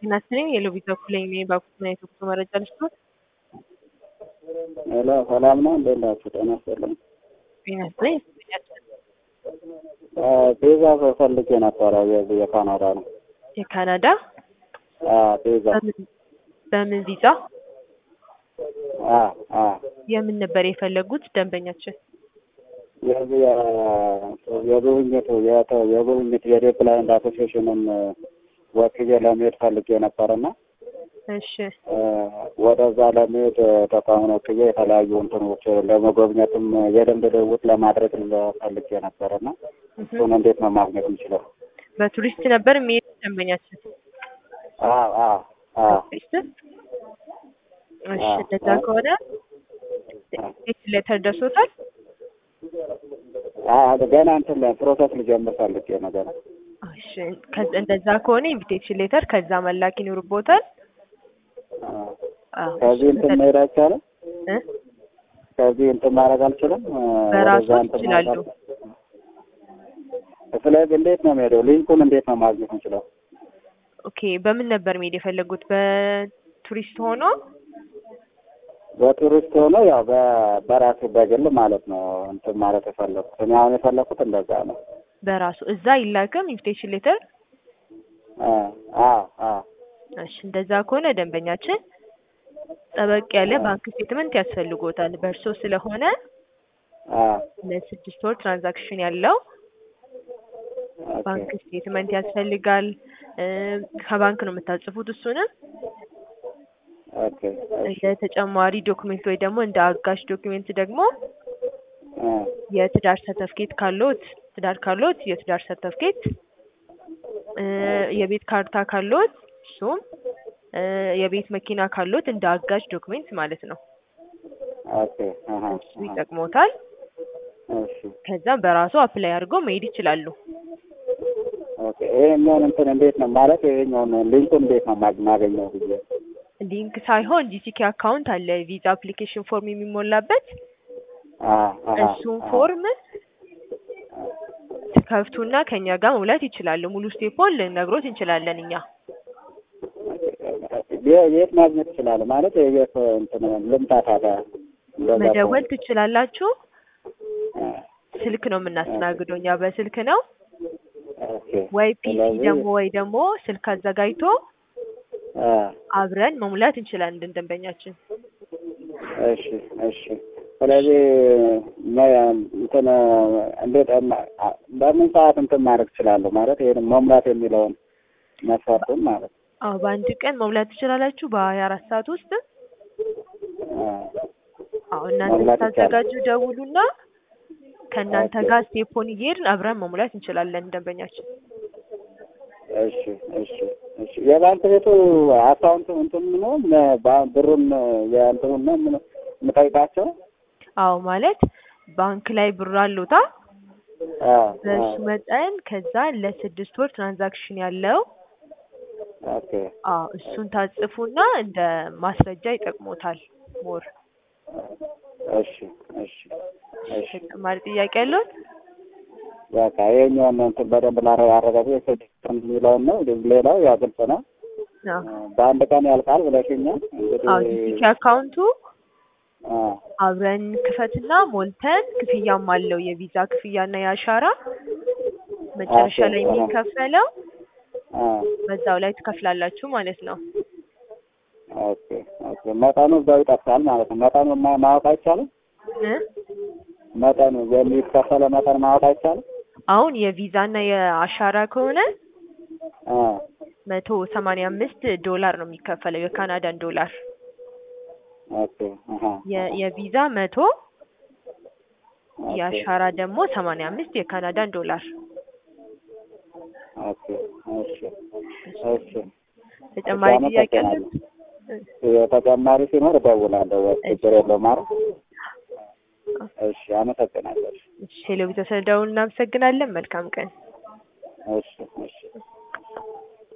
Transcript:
ጤናስጥልኝ የሎቢት በኩል ነኝ ባኩትና የትኩሱ መረጃ ልስቶት ሄሎ ሰላም ነው እንዴት ናችሁ? ጤና ይስጥልኝ። ጤናስጥልኝ ቪዛ ፈልጌ ነበረ የዚህ የካናዳ ነው። የካናዳ ቪዛ በምን- በምን ቪዛ የምን ነበር የፈለጉት ደንበኛችን? የዚህ የጉብኝቱ የተ- የጉብኝት የዴፕላይንድ አሶሲዬሽንን ወክዬ ለመሄድ ፈልጌ ነበርና እሺ ወደዛ ለመሄድ ተቋሙን ወክዬ የተለያዩ እንትኖች ለመጎብኘትም የልምድ ልውውጥ ለማድረግ ፈልጌ ነበርና እሱን እንዴት ነው ማግኘት የምችለው? በቱሪስት ነበር የሚሄድ ደንበኛችን አዎ አዎ አዎ ቱሪስት እሺ እንደዛ ከሆነ ሌተር ደርሶታል አዎ ገና እንትን ፕሮሰስ ልጀምር ፈልጌ ነገር እሺ ከዛ- እንደዛ ከሆነ ኢንቪቴሽን ሌተር ከዛ መላክ ይኖርቦታል አዎ ከዚህ እንትን መሄድ አይቻልም? እ? ከዚህ እንትን ማድረግ አልችልም? በራሱ ወደዛ እንትን ይችላሉ። ማድረግ ስለዚህ እንዴት ነው የምሄደው? ሊንኩን እንዴት ነው ማግኘት የምችለው? ኦኬ በምን ነበር መሄድ የፈለጉት በቱሪስት ሆኖ በቱሪስት ሆኖ ያው በ- በራሴ በግል ማለት ነው እንትን ማለት የፈለኩት እኔ አሁን የፈለኩት እንደዛ ነው። በራሱ እዛ ይላክም ኢንቪቴሽን ሌተር አ አ አ እሺ እንደዛ ከሆነ ደንበኛችን ጠበቅ ያለ ባንክ ስቴትመንት ያስፈልጎታል በእርሶ ስለሆነ አ ለስድስት ወር ትራንዛክሽን ያለው ባንክ ኦኬ ስቴትመንት ያስፈልጋል እ ከባንክ ነው የምታጽፉት እሱንም ኦኬ እሺ እንደ ተጨማሪ ዶክሜንት ወይ ደግሞ እንደ አጋዥ ዶክሜንት ደግሞ አ የትዳር ሰርተፍኬት ካሎት ትዳር ካሎት የትዳር ሰርተፍኬት እ የቤት ካርታ ካሎት እሱም እ የቤት መኪና ካሎት እንደ አጋዥ ዶክሜንት ማለት ነው ኦኬ አሃ እሱ ይጠቅሞታል እሺ ከዛ በራሱ አፕላይ አድርገው መሄድ ይችላሉ ኦኬ ይሄኛውን እንትን እንዴት ነው ማለት ይሄኛውን ሊንኩን እንዴት ነው ማግ- ማገኘው ብዬ ሊንክ ሳይሆን ጂቲኬ አካውንት አለ ቪዛ አፕሊኬሽን ፎርም የሚሞላበት አ አሃ እሱን አሃ ፎርም ከፍቱና ከኛ ጋር መሙላት ይችላሉ ሙሉ ስቴፖን ልነግሮት እንችላለን እኛ የ- የት ማግኘት ይችላል ማለት የት እንትን ልምጣ ታዲያ እንደዛ መደወል ትችላላችሁ ከሆነ? ስልክ ነው የምናስተናግደው እኛ በስልክ ነው ኦኬ ወይ ፒሲ ስለዚህ ደግሞ ወይ ደግሞ ስልክ አዘጋጅቶ አ አብረን መሙላት እንችላለን እንደ ደንበኛችን እሺ እሺ ስለዚህ መ- እንትን እንዴት እማ- አ- በምን ሰዓት እንትን ማድረግ እችላለሁ ማለት ይሄን መሙላት የሚለውን መስፈርቱን ማለት ነው። አዎ በአንድ ቀን መሙላት ትችላላችሁ በሀያ አራት ሰዓት ውስጥ አ አዎ እናንተ መሙላት ስታዘጋጁ ደውሉና ከእናንተ ኦኬ። ጋር ስቴፖን እየሄድን አብረን መሙላት እንችላለን ደንበኛችን እሺ እሺ እሺ የባንክ ቤቱ አካውንት እንትን ነው ነ- ባ- ብሩን የእንትኑን ነው ምን- የምጠይቃቸው አዎ ማለት ባንክ ላይ ብር አሉታ አ በእሱ አ መጠን ከዛ ለስድስት ወር ትራንዛክሽን ያለው ኦኬ አዎ እሱን ታጽፉና እንደ ማስረጃ ይጠቅሞታል ሞር እሺ እሺ እሺ ተጨማሪ ጥያቄ ያለውን በቃ ይሄኛውን እንትን በደንብ ላረጋግጥ የስድስት የሚለውን ነው ሌላው ያው ግልጽ ነው አዎ በአንድ ቀን ያልቃል ብለሽኛል አዎ እንግዲህ ጂቲኬ አካውንቱ አ አብረን ክፈትና ሞልተን ክፍያም አለው የቪዛ ክፍያና የአሻራ መጨረሻ ኦኬ፣ ላይ አሃ። የሚከፈለው አ በዛው ላይ ትከፍላላችሁ ማለት ነው ኦኬ ኦኬ መጠኑ እዛው ይጠፋል ማለት ነው መጠኑ ማ- ማወቅ አይቻልም እ? መጠኑ የሚከፈለ መጠን ማወቅ አይቻልም አሁን የቪዛና የአሻራ ከሆነ አ መቶ ሰማንያ አምስት ዶላር ነው የሚከፈለው የካናዳን ዶላር ኦኬ አሃ የ- የቪዛ መቶ ኦኬ የአሻራ ደግሞ ሰማንያ አምስት የካናዳን ዶላር ኦኬ እሺ እሺ ተጨማሪ እሺ፣ ጥያቄ አለ አመሰግናለሁ። ተጨማሪ ሲኖር እደውላለሁ ወይ ችግር የለውም ማለት እሺ አመሰግናለሁ ሄሎ ቤተሰብ ደውል እናመሰግናለን መልካም ቀን እሺ እሺ